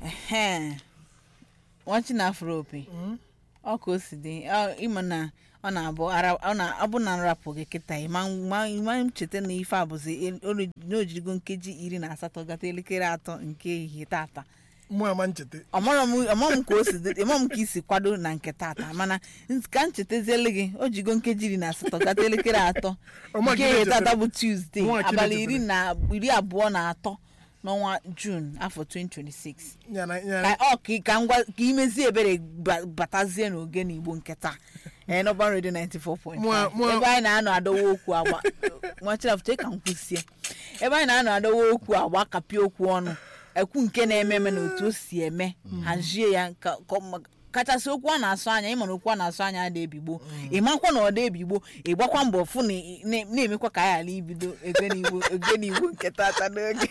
ehe nwachi na afro opi ọ ka o si dị ọ- ịma na ọ na-abụ ara ọ na ọ bụ na nrapụ gị kịta ịma ma ịma m cheta na ife a bụzi el- olu- na o jirigo nkeji iri na asatọ gata elekere atọ nke ehihie tata mụ ama ncheta ọmọrọ m ọmọ m ka o si dị ịmọ m ka isi kwado na nke tata mana ns- ka m chetaziele gị o jigo nkeji iri na asatọ gata elekere atọ Ọma nke ka ị ehihie na-echetara. tata bụ tuzdee Ọma ka ị abalị na-echetara. iri na iri abụọ na atọ n'ọnwa jun afọ 2026 ya na ya ka ọ ka ka ngwa ka imezie ebere ba- batazie n'oge n'igbo nke taa ee n'ọban redio 94.5 Mụa- mụa- ebe anyị na-anọ adọwa okwu agba nwachirafụche ka m kwụsie ebe anyị na-anọ adọwa okwu agba kapịa okwu ọnụ ekwu nke na-eme eme na otu o si eme hazie ya ka ka ọ- kachasị okwu a na-asụ anya ịma na okwu a na-asụ anya ada ebigbo ịmakwa na ọ dị ebigbo ịgbakwa mbọ fụ na ị- na- na-emekwa ka anyị ghara ibido ege n'igbo ege n'igbo nke tata n'oge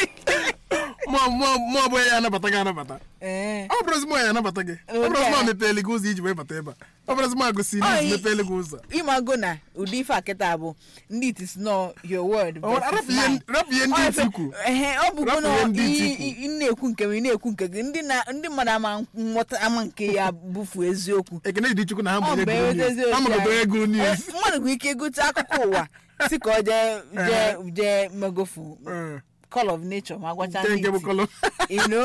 mụ ọ bụghị ya anabata gị anabata ee ọ bụrụzi mụ ya anabata gị ọ Ụdị bụrụzi a. mụ mepeele gị ụzọ iji wee bata ebe a ọ bụrụzi mụ agụsi Ọ, n'izu i- mepeele gị ụzọ ịmago na ụdị ife akịta bụ ndị it is not your word Ọ, versus rapụ ihe- mine. rapụ ihe ndị Ọ, iti efe- kwu. ehe, ọ bụgo Rapụ na ihe ndị iti ị- kwu. ị- ị na-ekwu nke m ị na-ekwu nke gị ndị na- ndị mmadụ ama nghọta ama nke ya bụfu eziokwu ekene dị chukwu na ha Ọ ma mgbe ego eweta news eziokwu ha magodo anyị. ego news Eh, mmadụ nwere ike gote akụkọ ụwa si ka ọ jee jee jee megofu Eh, call of nature ma gwacha nke ndị nke bụ iti. kọlọ You know?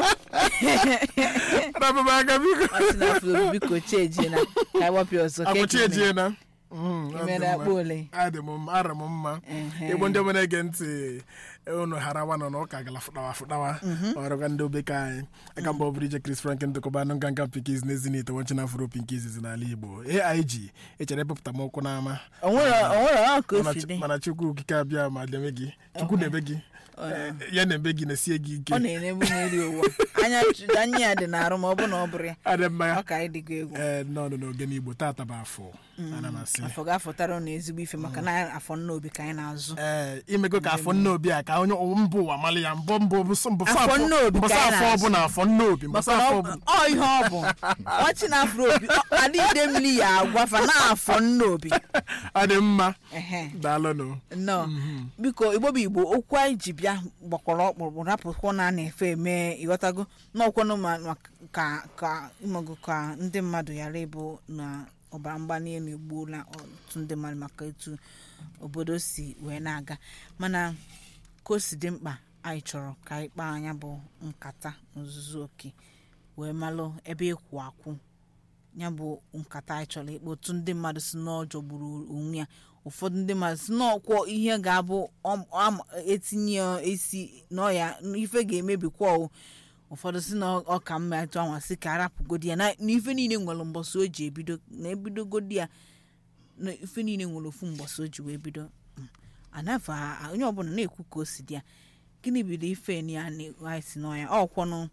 rapụ m aka biko Ọ sị na afro biko chejie na ka ịwapụ ọzọ ka akwụchi ekene. ejie na Mm, ọ dị Imere mma. akpa ole? adị m mma ara m mma Ehe. igbo ndị ọbụla ege ntị unu harawa nọ na ụka gala fụtawa fụtawa ọrụga ndị obeka anyị aka mba ọbụrụ ije Chris Frank ndụkọba anụ nka nka pinkiz n'ezi n'ite wanchi na afro pinkiz n'ala igbo aig echere epụpụta m ụkwụ n'ama o nwere o nwere ọ ka o Mana si Chu- dị mana chukwu okike abịa ma deme gị chukwu na-ebe gị Eh, ya na-ebe gị na-esie gị ike ọ na-enyebu n'eri ụwa anya ch- anya ya dị n'arụ ma ọ bụ na ọ bụrụ ya adị mma ya ọ ka anyị dịgo egwu ee nọọnụ n'oge n'igbo tata bụ afọ ana m asị afọ ga-afọtara ụnụ ezigbo ife maka na afọ nna obi ka anyị na-azụ ee imego ka afọ nne obi a ka onye mba ụwa mali ya mbọ mbọ mbọsọ Afọ nne obi mbọsọ ka anyị afọ na-azụ. ọbụla afọ nne obi mbọsọ maka na afọ ọ ọbụla ọ ihe ọ bụ ọchị na afro obi ọ- adịgide mmiri ya agwafa na afọ nna obi adị mma ehe daalụnụ nnọọ biko igbo bụ igbo okwu anyị ji bịa gbakwara ọkpụrụkpụ rapụkwa na a na-efe eme ịghọtago n'ọkwanụ ma ma ka ka ịmago ka ndị mmadụ ghara ịbụ na ọbara mgbali elu egbuola ọtụtụ ndị mmadụ maka etu obodo si wee na-aga mana ka o si dị mkpa anyị chọrọ ka anyị kpaa anya bụ nkata n'ozuzu oke wee malụ ebe ịkwụ akwụ ya bụ nkata anyị chọrọ ịkpa otu ndị mmadụ si n'ọjọ gburu onwe ya ụfọdụ ndị mmadụ si n'ọkwọ ihe ga-abụ ọm- am- etinye ya esi n'ọya ife ga-emebikwa o ụfọdụ si na ọ ka mma etu anwa si ka arapụgodi ya na na ife niile nwere mbọsị o ji ebido na ebidogodi ya na ife niile nwere ofu mbọsị o ji wee bido Mm. anafe a- onye ọbụla na-ekwu ka o si dị ya gịnị bido ife ni ya na anyị si n'ọya ọkwọnụ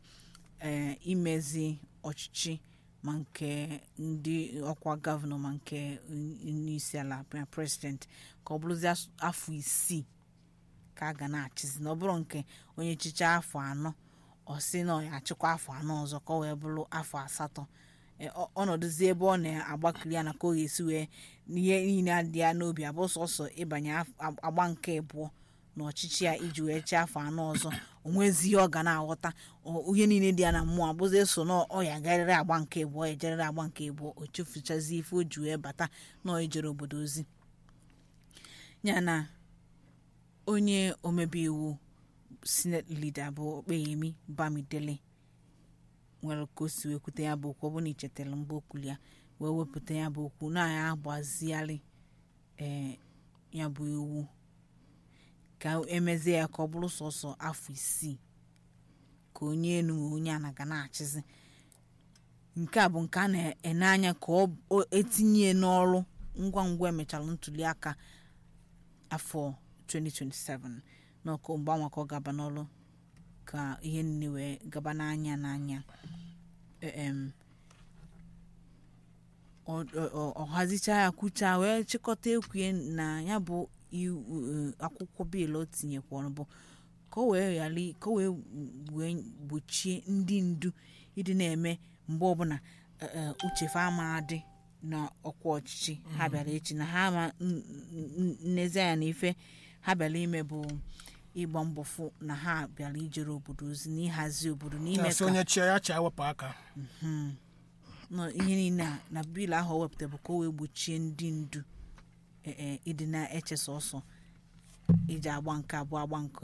ee imezi ọchịchị ma nke ndị ọkwa gọvanọ ma nke onyeisi ala ma prezidenti ka ọ bụrụzi as- afọ isii ka a ga na-achịzi na ọ bụrụ nke onye chicha afọ anọ ọ sị na ọ ya achịkwa afọ anọ ọzọ ka ọ wee bụrụ afọ asatọ E, ọ- ọnọdụzi ebe ọ na-agbakiri ya na ka ọ ga-esi wee n'ihe niile adị ya n'obi abụ sọsọ ịbanye af- ag- agba nke abụọ n'ọchịchị ya iji wee chee afọ anọ ọzọ onwezi ihe ọ ga na-aghọta ọ- ihe niile dị ya na mmụọ abụzi eso na ọ ya garịrị agba nke abụọ ya ejerịrị agba nke abụọ o chefuchazi ife o ji wee bata na ọ ijere obodo ozi ya na onye omebe iwu senate leader bụ okpeyemi bamidele nwere ka o si wee kwute ya bụ okwu ọ bụ na ichetara mgbe okwu ya wee wepụta ya bụ okwu na ya agbazigharị ee ya bụ iwu ka emezie ya ka ọ bụrụ sọsọ afọ isii ka onye enu ma onye ana ga na-achịzi nke a bụ nke a na-ene anya ka ọ o- etinye n'ọrụ ngwa ngwa emechara ntuli aka afọ 2027 n'ọkụ mgbanwe ka ọ gaba n'ọrụ ka ihe niile wee gaba n'anya n'anya em ọ- ọ- ọ- ọ hazicha ya kwucha wee chịkọta ekwue na ya bụ iwu eh, akwụkwọ bịịlụ o tinyekwara bụ ka o wee ghara i- ka o wee wee gbochie ndị ndu ịdị na-eme mgbe ọbụla eh, eh, uche fa ama adị na ọkwa ọchịchị ha bịara echi na ha ama n- n- n- nnezianya na ife ha bịara ime bụ ịgba mbọ fụ na ha bịara ijere obodo ozi na ịhazi obodo na ime na-asị ka onye chia ya chia wepụ aka nọ ihe niile a na biil ahụ o wepụtara bụ ka o wee gbochie ndị ndu ee ịdị na-eche sọsọ iji agba nke abụọ agba nke